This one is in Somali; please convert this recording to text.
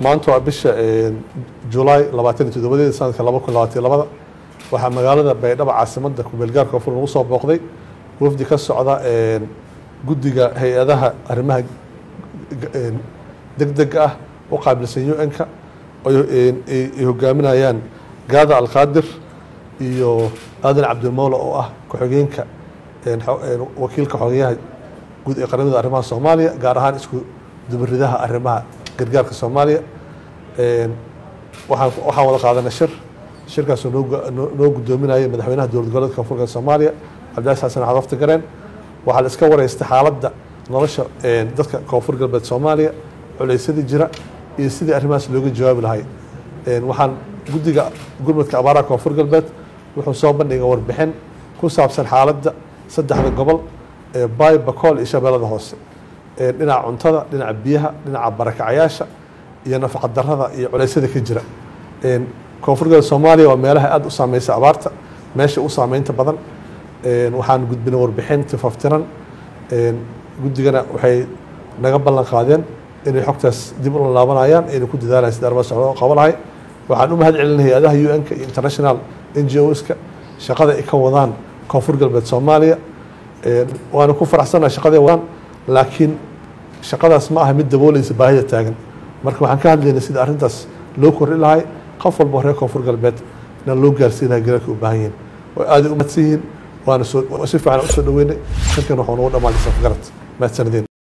maanta waa bisha julaay labaatan iyo toddobadeeda sanadka laba kun labaatan iyo labada waxaa magaalada baydhabo caasimada kumeelgaarka koonfur lagu soo booqday wafdi ka socda guddiga hay-adaha arrimaha degdega ah u qaabilsan un-ka ay hogaaminayaan gaada alqaadir iyo aadan cabdilmowla oo ah ku-xigeenka wakiilka xogeyaha guud ee qaramada arrimaha soomaaliya gaar ahaan isku dubaridaha arrimaha gargaarka soomaaliya waxaan waxaan wada qaadanay shir shirkaasoo noo guddoominaya madaxweynaha dowlad goboleedka koonfurka soomaaliya cabdicasis xasan xadafta gareen waxaa la iska wareystay xaaladda nolosha dadka koonfur galbeed soomaaliya culeysyadii jira iyo sidii arrimahaas looga jawaabi lahay waxaan guddiga gurmadka abaaraha koonfur galbeed wuxuu soo bandhigay warbixin ku saabsan xaaladda saddexda gobol ee baay bakool iyo shabeellada hoose dhinaca cuntada dhinaca biyaha dhinaca barakacayaasha iyo nafaqa darada iyo culeysyada ka jira koonfur galbeed soomaaliya waa meelaha aada u saameysa abaarta meesha u saameynta badan waxaan gudbinay warbixin tifaftiran guddigana waxay naga ballan qaadeen inay xogtaas dib ula laabanayaan inay ku dadaalaan sida arrimaha socda oo qabo lahay waxaan u mahad celinay hay-adaha un-ka iyo international n g oska shaqada ay ka wadaan koonfur galbeed soomaaliya waana ku faraxsanaha shaqaday wadaan laakiin shaqadaas ma aha mid dabooleysa baahida taagan marka waxaan ka hadlaynay sida arrintaas loo kordhi lahay qof walba reer koonfur galbeed inaan loo gaarsiin lahay garaalka u baahan yihiin way aaday u mahadsan yihiin waana soo si fiican usoo dhaweynay shirkan waxuu nagu dhammaanay safgarad mahadsanideen